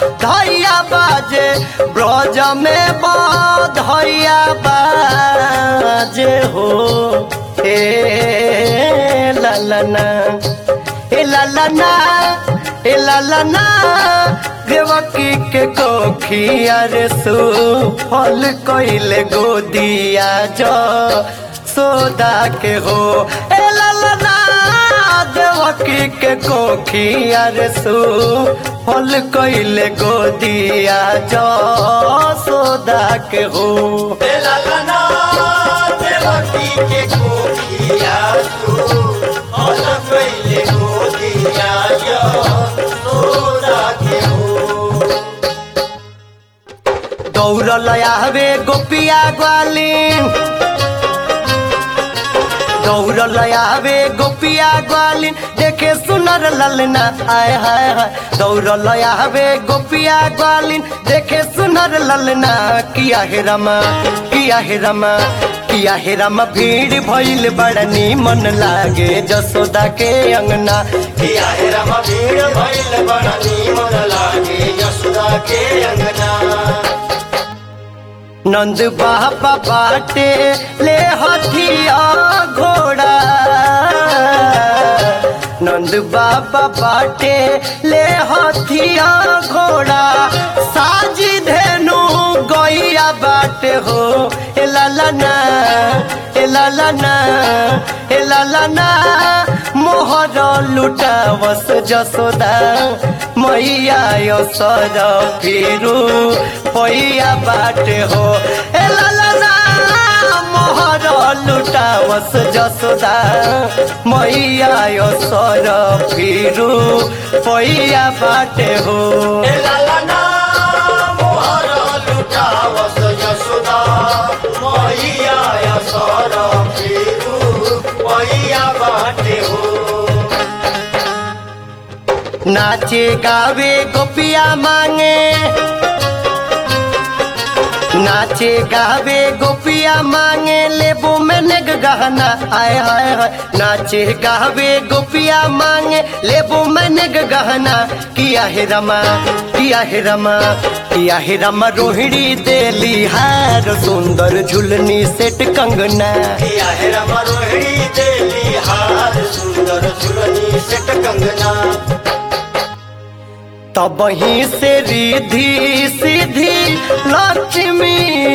धैया बाजे ब्रज में बधैया बाजे हो हे ललना हे ललना हे ललना देवकी के कोखिया रे सु फल कइले गोदिया जो सोदा के हो ए ललना देवकी के कोखिया रे सु फल कइले गोदिया जो सोदा के हो ललना देवकी के कोखिया तू और पहले गोदिया जो सोदा के हो दौड़ल आवे गोपिया ग्वालिन दौड़ल आवे गोपिया ग्वालिन देखे सुनर ललना आय हाय हाय दौड़ल आवे गोपिया ग्वालिन देखे सुनर ललना किया हे रमा किया हे रमा किया हे रमा भीड़ भइल बड़नी मन लागे जसोदा के अंगना किया है रमा भीड़ भइल बड़ा नीमन लागे यशोदा के अंगना नंद बाबा बाटे ले हथिया घोड़ा नंद बाबा बाटे ले हथिया घोड़ा साजी धेनु गैया बाटे हो ए ललना ए ललना ए ललना मोहर लुटावस जसोदा मैया यसर फिरू पैया बाटे हो ए ललना मोहर लुटावस जसोदा मैया यसर फिरू पैया बाटे हो ए ललना मोहर लुटावस यशोदा मैया यसर फिरू मैया बाटे हो नाचे गावे गोपिया मांगे नाचे गावे गोपिया मांगे लेबू में नेग गहना आय हाय हाय नाचे गावे गोपिया मांगे लेबू में नेग गहना किया हे रमा किया हे रमा किया हे रमा रोहिणी देली हार सुंदर झुलनी सेट कंगना किया है रमा रोहिणी देली हार सुंदर सुरनी सेट कंगना तब ही से रिधि सीधी लक्ष्मी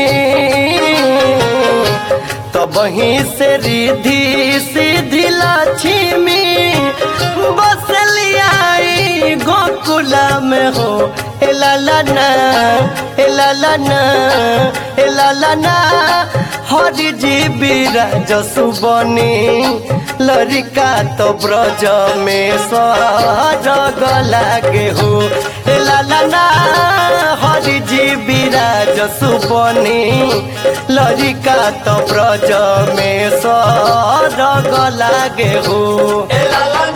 तब ही से रिधि सीधी लक्ष्मी बस लियाई गोकुला में हो ए ललना ए ललना ए ललना हरि जी बिराज सुबनी लरिका तो ब्रज में सरग लागे हो ए ललना हरि जी बिराज सुबनी लरिका तो ब्रज में सरग लागे हो ए ललना